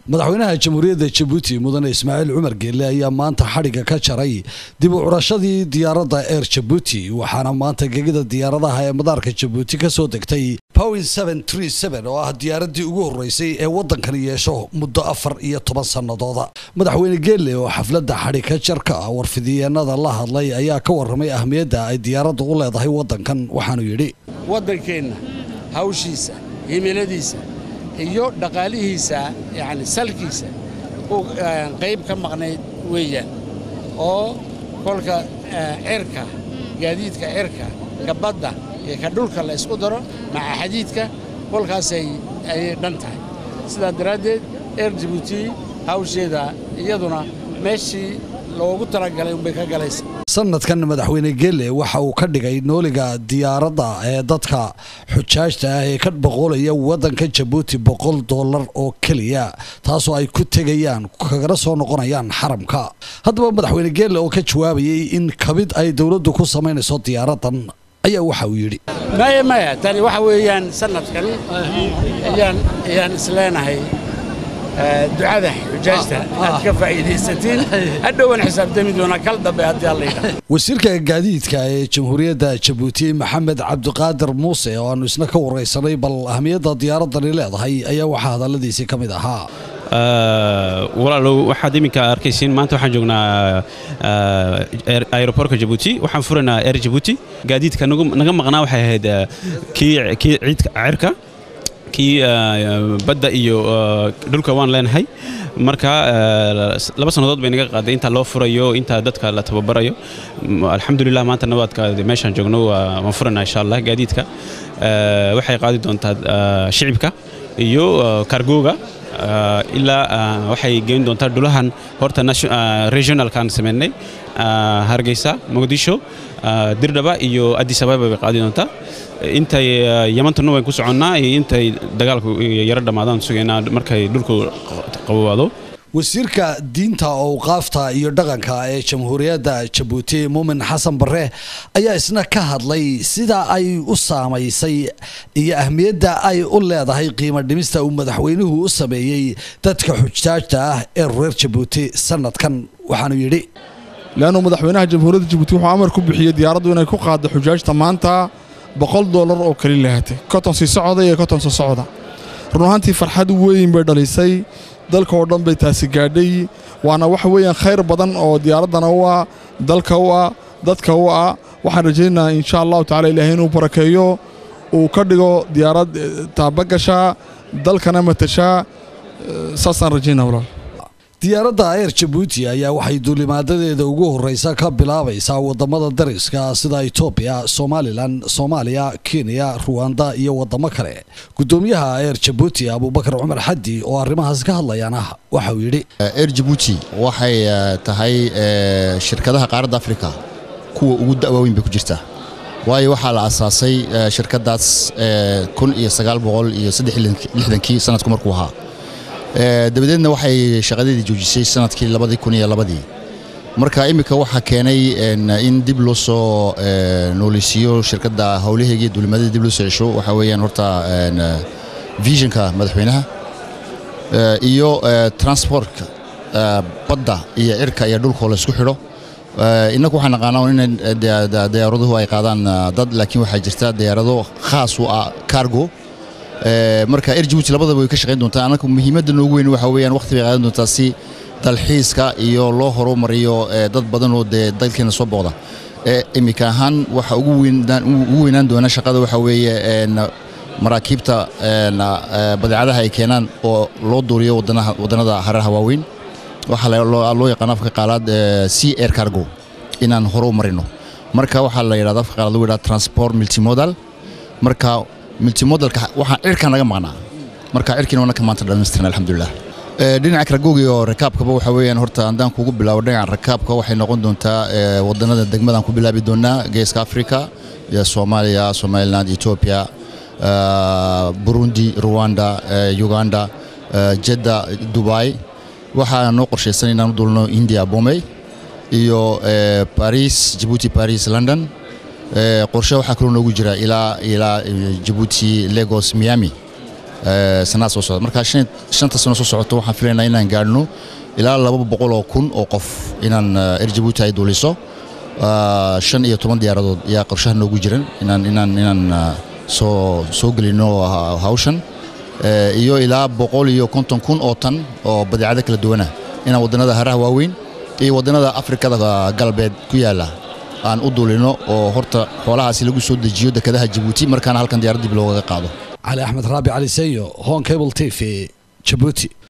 madaxweynaha jamhuuriyadda jabuuti mudane ismaaciil cumar geelle ayaa maanta xadhigga ka jaray dib u curashadii diyaaradda eer jabuuti waxaana maanta gegida diyaaradaha ee madaarka jabuuti ka soo degtay powin oo ah diyaaraddii ugu horreysay ee waddankani yeesho muddo afar iyo toban sannadooda madaxweyne geelle oo xafladda xadhigka jarka ah warfidiyeenada la hadlay ayaa ka warramay ahmiyadda ay diyaaradda u leedahay waddankan waxaanu yidhi waddankeenna hawshiisa himiladiisa iyo dhaqaalihiisa yacni salkiisa uu qayb ka maqnayd weeyaan oo kolka cirka gaadiidka cirka ka badda iyo ka dhulka la isku daro maca xadiidka kolkaasay ayay dhan tahay sidaa daraaddeed eer jabuuti hawsheeda iyaduna meeshii loogu talagalay unbay ka galaysa sanadkan madaxweyne geelle waxa uu ka dhigay nooliga diyaaradda ee dadka xujaajta ah ee ka boqolaya waddanka jabuuti boqol dollar oo keliya taasoo ay ku tegayaan kagana soo noqonayaan xaramka haddaba madaxweyne geelle oo ka jawaabayay in kabid ay dowladdu ku samaynayso diyaaraddan ayaa waxa uu yidhi maya maya tani waxa weeyaan sanadkan ayaan ayaan isleenahay ducada xujaajta aad ka faa'iidaysatiin hadhowan xisaabtami doonaa kal dambe haddii alla yidhaah wasiirka gaadiidka ee jamhuuriyadda jabuuti maxamed cabdiqaadir muuse oo aanu isna ka waraysanay bal ahmiyadda diyaaraddani leedahay ayaa waxaa hadalladiisii ka mid ahaa walaalow waxaad iminka arkaysiin maanta waxaan joognaa aerobortka jabuuti waxaan furaynaa air jabuuti gaadiidka naga maqnaa waxay ahayd kii ciidka cirka kii badda iyo dhulka waan leenahay marka laba sannadood bay naga qaaday inta loo furayo inta dadka la tababarayo alxamdulilah maanta nabaadka meeshaan joogno waan furanaa insha allah gaadiidka waxay qaadi doontaa shicibka iyo kargooga ilaa waxay geyn doontaa dhulahan horta regionalkaan sameynay hargeysa muqdisho dirdhaba iyo addis ababa bay qaadi doontaa intay yamantuna wayn ku soconnaa iyo intay dagaalku yaro dhammaadaan sugaynaa markay dhulku qabowaado wasiirka diinta owqaafta iyo dhaqanka ee jamhuuriyadda jabuuti muumin xasan bare ayaa isna ka hadlay sida ay u saamaysay iyo ahmiyadda ay u leedahay qiimo dhimista uu madaxweynuhu u sameeyey dadka xujaajta ah ee reer jabuuti sanadkan waxaanu yidhi leannu madaxweynaha jamhuuriyadda jabuuti wuxuu amar ku bixiyey diyaaraddu inay ku qaaddo xujaajta maanta boqol dollar oo kali lahatay koton sii socda iyo koton soo socda run ahaantii farxad weyn bay dhalisay dalka oo dhan bay taasi gaadhay waana waxa weeyaan khayr badan oo diyaaraddana u ah dalka u ah dadka u ah waxaan rajaynayaa insha allahu tacala ilaahay inuu barakeeyo uu ka dhigo diyaarad taabagashaa dalkana matashaa saasaan rajaynaa walaal diyaaradda eer jabuuti ayaa waxay duulimaadadeeda ugu horreysa ka bilaabaysaa waddamada dariska sida etoobiya somalilan soomaaliya kenya ruwanda iyo waddamo kale guddoomiyaha eer jabuuti abubakar cumar xaddi oo arrimahaas ka hadlayaana waxa uu yidhi eer jabuuti waxay tahay shirkadaha qaaradda afrika kuwa ugu da'waaweyn bay ku jirtaa waayo waxaa la asaasay shirkaddaas kun iyo sagaal boqol iyo saddex lixdankii sanadku markuu ahaa dabadeedna waxay shaqadeedii joojisay sanadkii labadii kun iyo labadii marka iminka waxaa keenay in dib loo soo nooleysiiyo shirkadda howlaheegii duulimaadada dib loo soo cesho waxaa weeyaan horta visionka madaxweynaha iyo transportka badda iyo cirka iyo dhulkoo laysku xidho innagu waxaan naqaanaa in diyaaraduhu ay qaadaan dad laakiin waxaa jirta diyaarado khaas u ah cargo marka er jabuuti labadaba way ka shaqayn doontaa annaga muhiimadda noogu weyn waxa weeyaan waqti bay qaadan doontaa si dalxiiska iyo loo horumariyo dad badan oo dee dalkeena soo booqda iminka ahaan waxa ugu weynaan doona shaqada waxa weeye maraakiibta badeecadaha ay keenaan oo loo duuriyo waddannada hareeraha waaweyn waxaa loo yaqaan afka qaalaad sea air cargo inaan horu marino marka waxaa la yidhahda afka qaalaad lagu yidhahda transport multimodal marka multimodalka waxaa cirka naga maqnaa marka cirkiina wanaka maanta dhammaystirna alxamdulilah dhinaca karagoogi oo rakaabkaba waxa weeyaan horta haddaan kugu bilaabo dhinaca rakaabka waxay noqon doontaa waddannada degmadaan ku bilaabi doonaa geeska africa iyo soomaaliya somaliland etoobiya burundi rwanda uganda jedda dubai waxaa noo qorshaysan inaan u dulno india bombay iyo baris jabuuti baris london qorshe waxaa kaloo noogu jira ilaa ilaa jabuuti lagos miami sannaad soo socda marka shanta sano soo socota waxaan filaynaa inaan gaadhno ilaa laba boqol oo kun oo qof inaan air jabuuti ay duuliso shan iyo toban diyaaradood ayaa qorshaha noogu jiran inaan inaan inaan soo soo gelino hawshan iyo ilaa boqol iyo konton kun oo tan oo badeecado kala duwana inaan waddannada haraha waaweyn iyo waddannada afrikada galbeed ku yaalla aan u duulino oo horta xoolahaasi lagu soo dejiyo dekedaha jabuuti markaana halkan diyaarad dib loogaga qaado cali axmed raabi cali seyo hon cable t v jabuuti